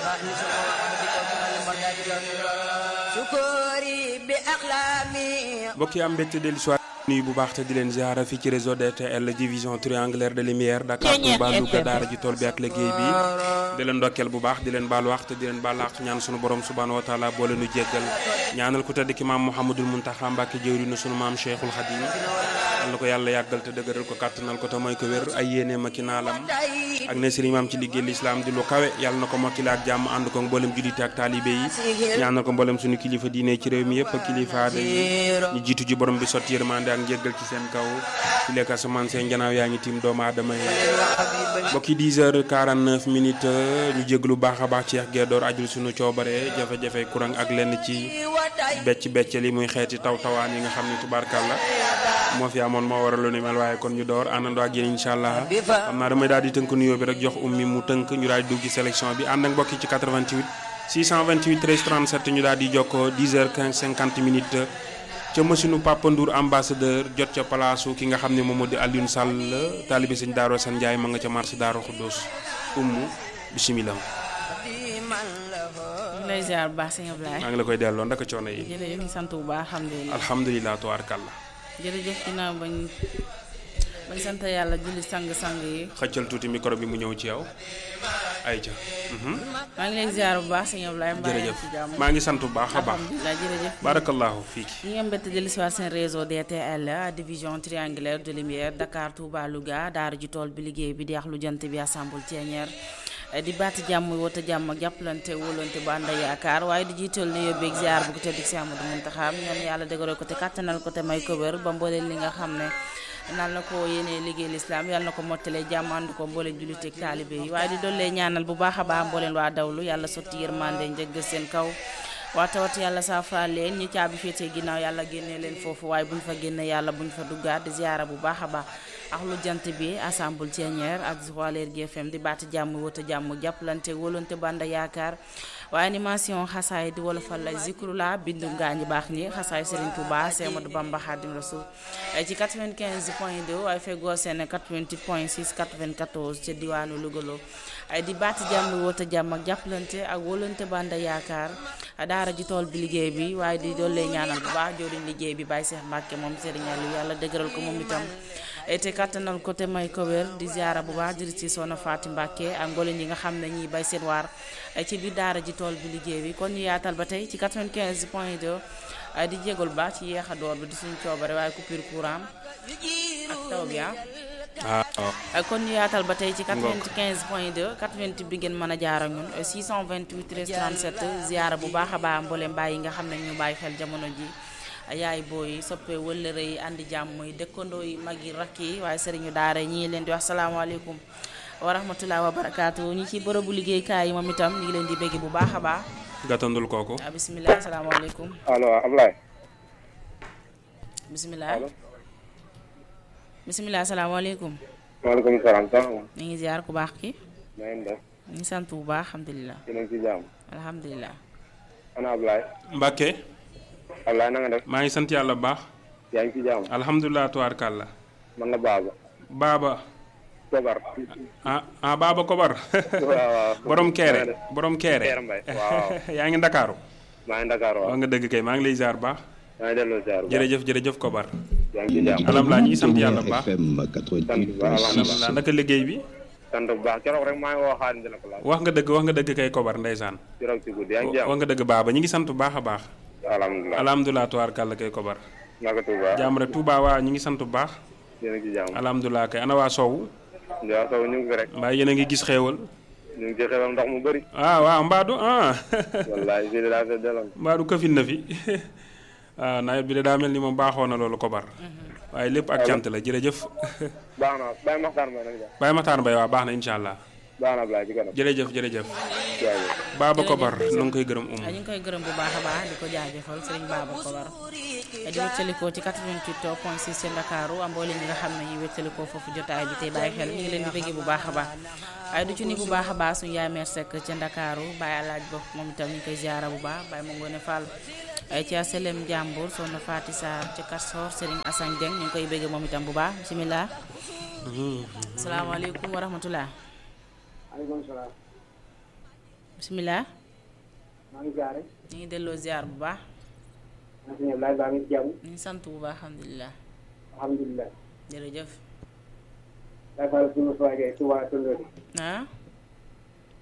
mbokk yi am mbégte dellu soir nuyu bu baax te di leen ziara fii ci réseau DTL division triangulaire de lumière Dakar Touba Louga daara ji tool bi ak liggéey bi di leen ndokkeel bu baax di leen baal wax te di leen baal àq ñaan sunu borom subhanahu wa taala boo leenu jéggal ñaanal ku tedd ki maam Mouhamadul Muntaxa Mbàkke jëwriñu sunu maam Cheikhul Khadim yal na ko yàlla yàggal te dëgëral ko kàttanal ko te mooy ko wér ay yéene ma ki naalam ak ne sëriñ maam ci liggéey lislaam di lu kawe yàlla na ko mokkile ak jàmm ànd ko mboolem jullite ak taalibe yi ñaanal ko mboolem suñu kilifa diine ci réew mi yëpp ak kilifa aada yi ñu jiitu ji borom bi sotti yërmande ak njéggal ci seen kaw ci lekk asamaan seen janaaw yaa ngi tiim doomu aadama yi mbokki 10 heures 49 minutes ñu jéglu baax a baax ci yeex geedoor ajul suñu coobare jafe-jafe courant ak lenn ci becc becc li muy xeeti taw tawaan yi nga xam ne tubaarkàlla moo fi amoon moo waral lu ni mel waaye kon ñu door àndandoo ak yéen incha allah xam naa damay daal di tënk nuyoo bi rek jox ummi mu tënk ñu daal di dugg ci sélection bi ànd ak mbokki ci 88 628 13 37 ñu daal di jokkoo 10 heures 15 50 minutes ca machine Papa Ndour ambassadeur jot ca palaasu ki nga xam ne moom moo di Alioune Sall taalibe sëñ Daaro San Ndiaye ma nga ca marché Daaro Xuddoos ummu bisimilah. ñu lay ziar bu baax sëñ Ablaye. maa ngi la koy delloo ndaka coono yi. jërëjëf ñu sant bu baax alhamdulilah. alhamdulilah tubaarkàlla. jërëjëf ginnaaw bañ bañ sant yàlla julli sang-sang yi. xëccal tuuti micro bi mu ñëw ci yow. ayca. maa ngi lay ziar bu baax sëñ Ablaye. mbaa jërëjëf ci jàmm maa ngi sant bu baax a baax. alhamdulilah jërëjëf. barakallahu fiiki. ñi nga mbett dellu si waat seen réseau DTL division triangulaire de lumière Dakar Touba Louga daara ji tool bi liggéey bi di ax lu jant bi assemble Thiénière di baati jàmm woote jàmm ak jàppalante wóolante bu ànd ak yaakaar waaye di jiital ne yóbbeeg ziar bu ko tedd si Amadou Muntaxa ñaan yàlla dëgëral ko te kàttanal ko te may ko wér ba mbooleen li nga xam ne naan na ko yéene liggéey lislaam yàlla na ko mottalee jàmm ànd ko mbooleen julliteeg taalibe yi waaye di dollee ñaanal bu baax a baax mbooleen waa dawlu yàlla sotti yërmande njëgg seen kaw waa tawat yàlla saafara leen ñi caabi féetee ginnaaw yàlla génnee leen foofu waaye buñ fa génne yàlla buñ fa duggaat di ziara bu baax a baax ak lu jant bi assemble Thiénière ak Joal GFM di baati jàmm wota jàmm jàppalante wóolante banda yaakaar waaye animation xasaay di wolofal la zikrula bindu ngaañi baax ñi xasaay Serigne Touba Semadou Bamba Khadim Rasoul ci 95 point 2 waaye feggoo seen 88 point 6 94 ca diwaanu Louga ay di baati jàmm wota jàmm ak jàppalante ak wóolante banda yaakaar daara ji tool bi liggéey bi waaye di doole ñaanal bu baax joriñ liggéey bi Baye Cheikh Mbacke moom Serigne Aliou yàlla dëgëral ko moom itam te kattanal ko te may ko wér di ziara bu baax di ci soxna Faati Mbacke ak mboolem ñi nga xam ne ñiy bay seen waar ci biir daara ji tool bi liggéey bi kon ñu yaatal ba tey ci 95 point 2 di jégal baax ci yeex a door bi di suñu coobare waaye coupure courant ak taw bi ah ah kon ñu yaatal ba tey ci 95 point 2 88 bi ngeen mën a jaar ak ñun 628 13 37 ziara bu baax a baax mboolem bàyyi nga xam ne ñu bàyyi xel jamono ji yaay booy soppe wëllëre yi àndi jàmm yi dëkkandoo yi mag yi rakk yi waaye sëriñu daara ñii leen di wax salaamaaleykum wa rahmatulah wa barakaatu ñi ci bërëbu liggéeykaay yi moom itam ñu ngi leen di bégg bu baax a baax gàttandul kooku. ah bisimilah salaamaaleykum allo Ablaye. bisimilah allo. bisimilah salaamaaleykum maaleykum salaam. ñu ngi ziar ku baax ki na ngeen def. ñu ngi sant bu baax alhamdulilah yéen a ngi ci jàmm. alhamdulilah ana Ablaye. Mbacke Ablaye na nga def. maa ngi sant yàlla bu baax. yaa ngi ci jàmm. alhamdulilah tubaarkàlla. man la Baba. Baba Kobar. ah ah Baba Kobar. waaw waaw. borom na nga Kéré def. borom Kéré. Kéré Mbaye. waaw. yaa ngi Ndakaaru. maa ngi Dakar waaw. wax nga dëgg kay maa ngi lay ziar baax. maa ngi delloo ziar. jërëjëf jërëjëf Kobar. yaa ngi ci jàmm. alhamdulilah ñu ngi sant yàlla bu baax. FM alhamdulilah 88.6 naka liggéey bi. sant bu baax keroog rek maa ngi woo Xaadim dina ko laaj. wax nga dëgg wax nga dëgg kay Kobar ndeysaan. keroog ci guddi yaa ngi ci wax jàmm. nga dëgg Baba ñu ngi sant bu baax a baax. alhamdulilah. alhamdulilah tubaarkàlla kay Kobar. naka Touba. jàmm rek Touba waa ñu ngi sant bu baax. yéen a ngi ci jàmm. alhamdulilah kay ana waa Sow. Ndiaye Sow ñu ngi fi rek. mbaa yéen a ngi gis xéewal. ñu ngi ci xewal ndox mu bëri. ah waaw Mbadou ah. wallaay fii de daa fee delloon. Mbadou këfin na fi ah nawet bi de daa mel ni moom baaxoo na loolu Kobar. waaye lépp ak cant la jërëjëf. baax na Baye Maxtaan Mbaye nag ja. Baye Matar Mbaye waa baax na incha allah. baax na Ablaye ci kanam. jërëjëf jërëjëf. jaajëf. Baba Kobar nu ngi koy gërëm um. ñu ngi koy gërëm bu baax a baax di ko jaajëfal sëriñ Baba Kobar di wéttalikoo ci 88 point 6 ci Ndakaaru am mboolem ñi nga xam ne ñu wéttalikoo foofu jotaay bi tey bàyyi xel ñu ngi leen di bëggee bu baax a baax waaye du ci ni bu baax a baax suñu yaay meer sekk ca Ndakaaru Baye Alaaj Ba moom itam ñu ngi koy ziara bu baax Baye ma ngoone Fall ay ci aselem Jàmbur soxna Faati Sarr ca Karsor Serigne Assane Dieng ñu ngi koy bëggee moom itam bu baax bisimilah salaamaaleykum wa rahmatullah maaleykum salaam. bisimilah. maa ngi jaare. ñu ngi delloo ziar bu baax. maa ngi lay baa ngi jàmm. ñu ngi sant bu baax alhamdulilah. alhamdulilah. jërëjëf. dafa la suñu soigee ci waa Tondori. ah.